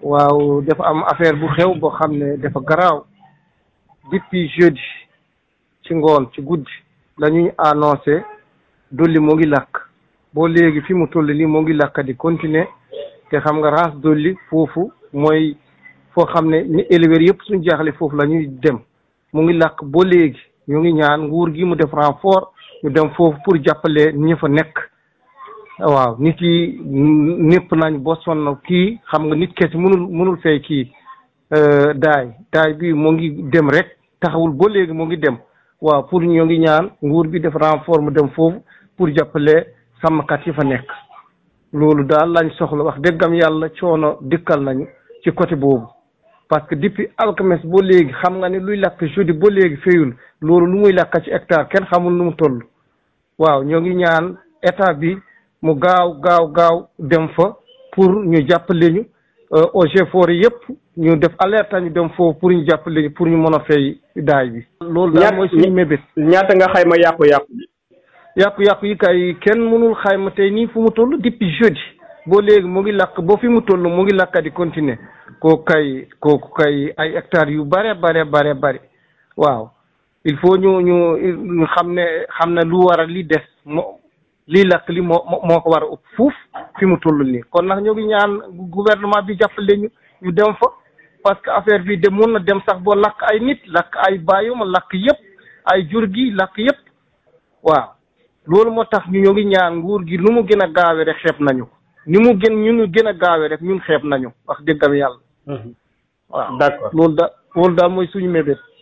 waaw dafa am affaire bu xew boo xam ne dafa garaaw depuis jeudi ci ngoon ci guddi la ñuy annoncé dolli moo ngi lakk boo léegi fi mu toll nii moo ngi lakk di continuer te xam nga race dolli foofu mooy foo xam ne ni éleveurs yëpp suñu jaaxle foofu la ñuy dem mu ngi lakk boo léegi ñu ngi ñaan nguur gi mu def renfort ñu dem foofu pour jàppale ñi fa nekk waaw nit yi ñëpp nañ boo sonn kii xam nga nit kese mënul mënul fay kii daay daay bi moo ngi dem rek taxawul ba léegi moo ngi dem waaw pour ñoo ngi ñaan nguur bi def renfort mu dem foofu pour jàppale sàmmkat yi fa nekk loolu daal lañ soxla wax dëggam yàlla coono dikkal nañu ci côté boobu parce que depuis alxames ba léegi xam nga ne luy lakk jeudi ba léegi fayul loolu lu muy lakk ci hectare kenn xamul nu mu toll waaw ñoo ngi ñaan état bi mu gaaw gaaw gaaw dem fa pour ñu jàppale ñu OG forêt yëpp ñu def alerte ñu dem foofu pour ñu jàppale ñu pour ñu mën a fay daay bi. loolu daal mooy suñu mébét. ñaata nga xayma yàqu-yàqu bi. yàqu-yàqu yi kay kenn mënul xayma tey nii fu mu toll depuis jeudi boo léegi mu ngi lakk ba fi mu toll mu ngi lakk di continuer kooku kay kooku kay ay hectares yu bare bare bare bare waaw il faut ñu ñu ñu xam ne xam ne lu war a li des moo lii lakk li moo moo ko war a ëpp fuuf fi mu toll nii kon nag ñoo ngi ñaan gouvernement bi jàppale ñu ñu dem fa parce que affaire bi de mun na dem sax boo lakk ay nit lakk ay bàyyuma lakk yëpp ay jur gi lakk yëpp waaw loolu moo tax ñu ñoo ngi ñaan nguur gi nu mu gën a gaawe rek xeeb nañu ko ni mu gën ñu ñu gën a gaawe rek ñun xeeb nañu wax dëggam yàlla waaw d'accord loolu da loolu daal mooy suñu mébét